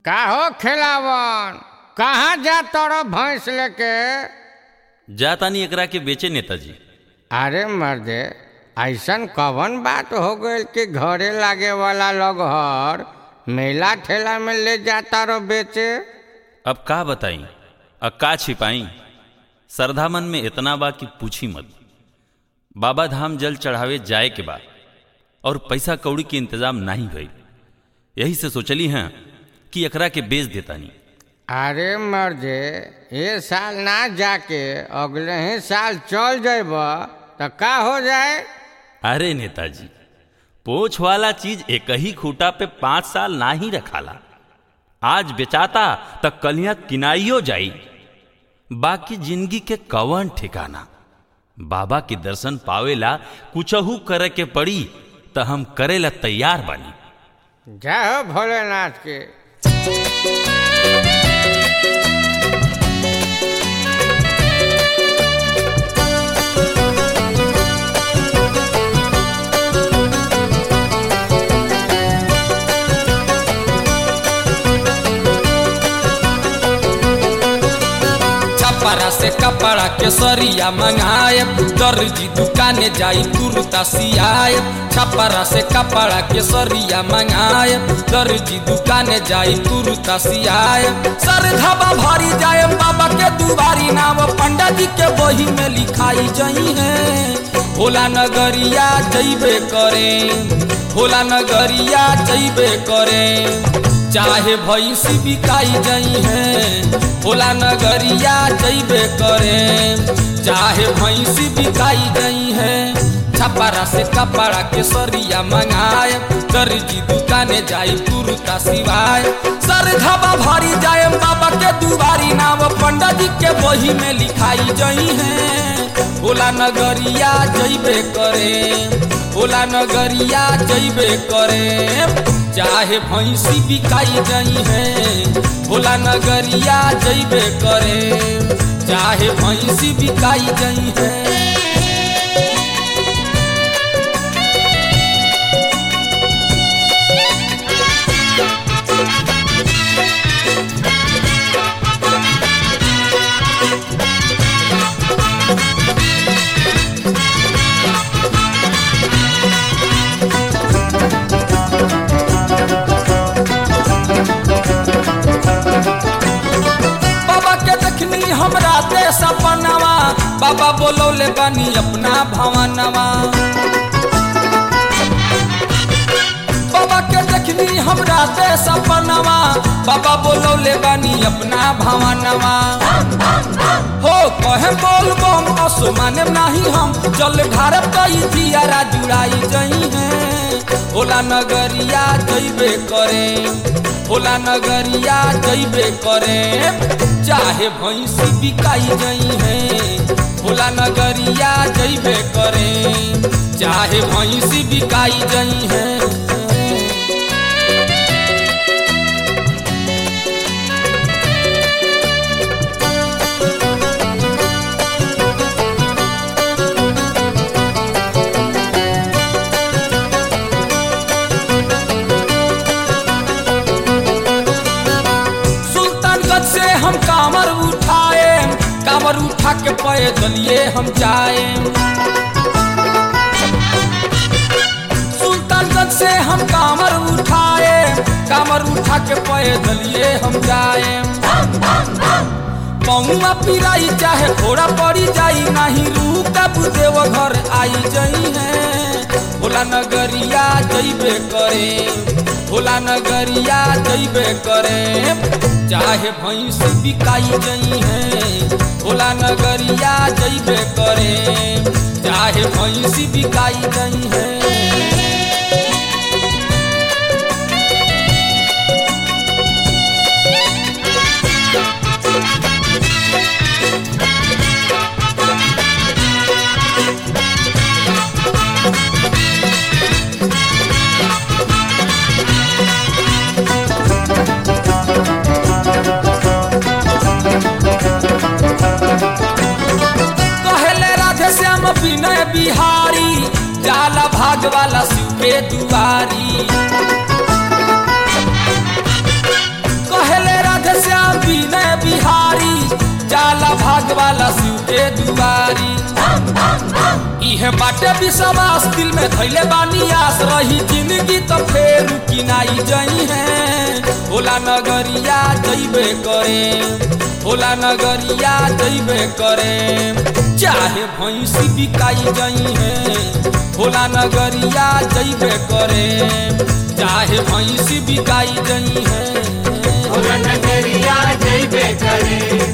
का हो खिलावन कहाँ जा तोरो भैंस लेके जातानी एकरा के बेचे नेताजी अरे मर्दे ऐसन कवन बात हो गई कि घरे लागे वाला लोग हर मेला ठेला में ले जाता रो बेचे अब का बताई अब का छिपाई श्रद्धा मन में इतना बा कि पूछी मत बाबा धाम जल चढ़ावे जाए के बाद और पैसा कौड़ी के इंतजाम नहीं भई यही से सोचली हैं कि एकरा के बेच देतानी अरे मर्दे ये साल ना जाके अगले ही साल चल जेब तो का हो जाए अरे नेताजी पोछ वाला चीज एक ही खूटा पे पांच साल ना ही रखाला आज बेचाता तो कलिया किनाइयो जाई बाकी जिंदगी के कवन ठिकाना बाबा के दर्शन पावेला कुछहू करे के पड़ी तो हम करेला तैयार बानी जय हो भोलेनाथ के छपरा से कपड़ा के सरिया मंगाए दर्जी दुकाने जाई कुर्ता सियाए छपरा से कपड़ा के सरिया मंगाए दर्जी दुकाने जाई कुर्ता सियाए सर धाबा भरी जाए बाबा के दुबारी नाम पंडा जी के बही में लिखाई जई है भोला नगरिया जइबे करे भोला नगरिया जइबे करे चाहे भैंसी बिकाई जई है भोला नगरिया जइबे करे चाहे भैंसी बिकाई जई है छपरा से कपड़ा के सरिया मंगाए दर्जी दुकाने जाई कुर्ता सिवाय सर धाबा भरी जाए बाबा के दुबारी नाम पंडा जी के बही में लिखाई जई है भोला नगरिया जइबे करे भोला नगरिया जइबे करे चाहे भैंसी बिकाई जई है भोला नगरिया जइबे करे चाहे भैंसी बिकाई जई है बाबा के देखनी हमरा ते सपनवा बाबा बोलौले बानी अपना भवनवा बाबा के देखनी हमरा ते सपनवा बाबा बोलौले बानी अपना भवनवा हो कहे बोल बम असमाने नाही हम चल भारत कई दियारा जुड़ाई जई है ओला नगरिया जइबे करे ओला नगरिया जइबे करे चाहे भैंसी बिकाई जई है ओला नगरिया जइबे करे चाहे भैंसी बिकाई जई है सुल्तानगंज से हम कामर उठाए कामर उठा के पैदलिए हम जाए सुल्तानगंज से हम कामर उठाए कामर उठा के पैदलिए हम जाए पौआ पिराई चाहे घोड़ा पड़ी जाई नहीं रुकब देव घर आई जई है भोला नगरिया जइबे करे भोला नगरिया जइबे करे चाहे भैंस बिकाई जई है भोला नगरिया जइबे करे चाहे भैंस बिकाई जई है कहले राधे श्याम विनय बिहारी जाला भाग वाला शिव के दुआरी के दुआरी इहे बाटे विश्वास दिल में धैले बानी आस रही जिंदगी तो फेर किनाई जई है होला नगरिया जइबे करे होला नगरिया जइबे करे चाहे भैंसी बिकाई जई है होला नगरिया जइबे करे चाहे भैंसी बिकाई जई है नगरिया जइबे करे